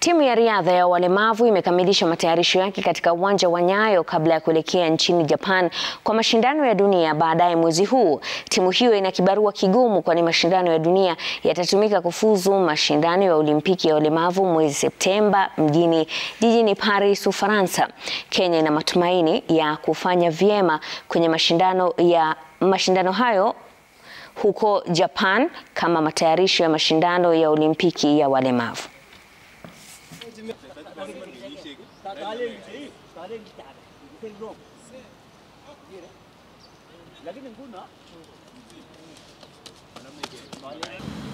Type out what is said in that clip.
Timu ya riadha ya walemavu imekamilisha matayarisho yake katika uwanja wa Nyayo kabla ya kuelekea nchini Japan kwa mashindano ya dunia baadaye mwezi huu. Timu hiyo ina kibarua kigumu kwani mashindano ya dunia yatatumika kufuzu mashindano ya Olimpiki ya walemavu mwezi Septemba mjini jijini Paris, Ufaransa. Kenya ina matumaini ya kufanya vyema kwenye mashindano ya mashindano hayo huko Japan kama matayarisho ya mashindano ya Olimpiki ya walemavu. Lakini nguna